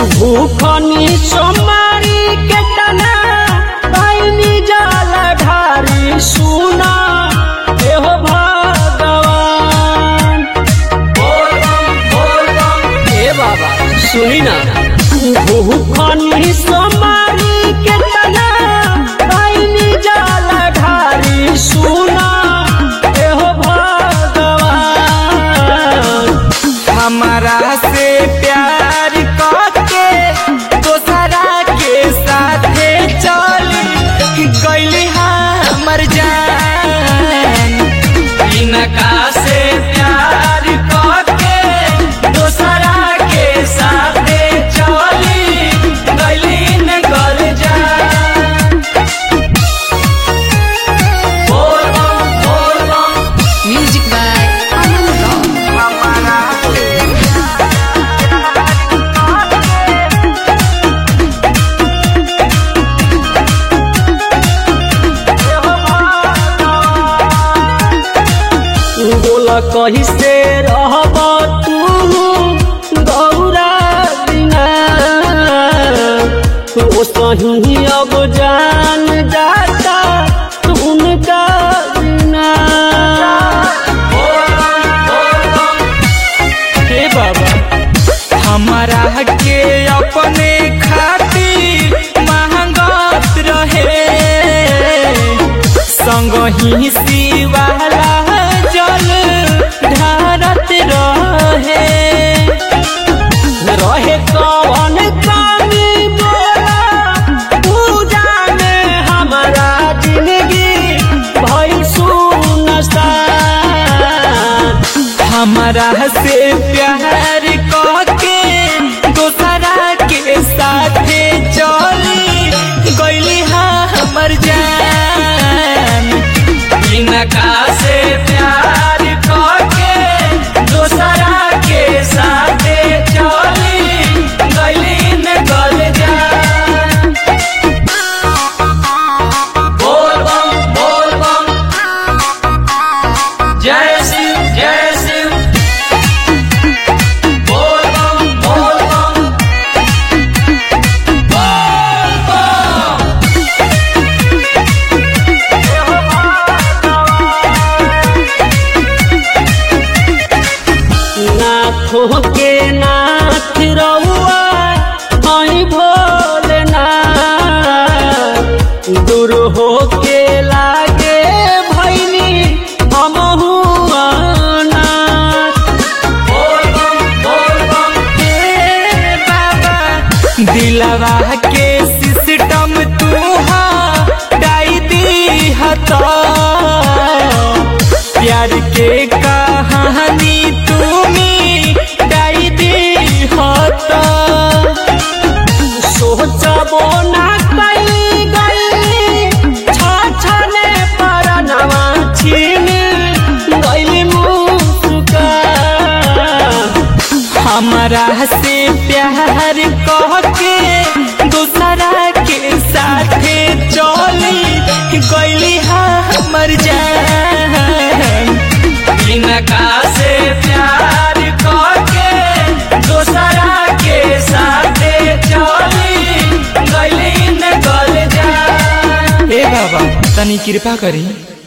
भूखनी सोमारी के तना पाइनी जाल ढारी सुना एहो भगवान ए बाबा सुनी ना भूखनी सोमारी के तना पाइनी जाल ढारी सुना एहो भगवान हमारा से प्यार करके दोसरा के साथे चली गईली हमर जान इनका से प्यार करके दोसरा के साथे चली गईली न गल जान बोल बम बोल बम Music by Aman Rock. हमारा से बोला कही से रहब तू गौरा बिना ओ सही अब जान जाता उनका बिना हे बाबा हमारा के अपने खातिर महंगत रहे संग ही शिवाला जल ढारत रहे रहे कौन कमी बोला पूजा में हमारा जिंदगी भई सुनसान हमारा से प्यार करके दोसरा के साथे चली गईली हमर जान इनका से प्यार करके दोसरा के साथे चली गईली न गल जान बोल बम बोल बम जय शिव जय शिव बोल बम बोल बम बोल बम नाथों के नाथ रउआ हई भोलेनाथ दूर हो के लागे भैनी हमहू अनाथ बोल बम बोल बम हे बाबा दिलवा के सिस्टम तू डाई दी हता प्यार के कहानी तुमी डाई दी हता सोचबो ना कई गई छाछने पर नवा छीन गईली मुस्का हमारा से प्यार कहके दूसरा के साथे चली गईली हमर जान इनका से प्यार कहके दूसरा के साथे चली गईली न गल जान हे बाबा तनी कृपा करी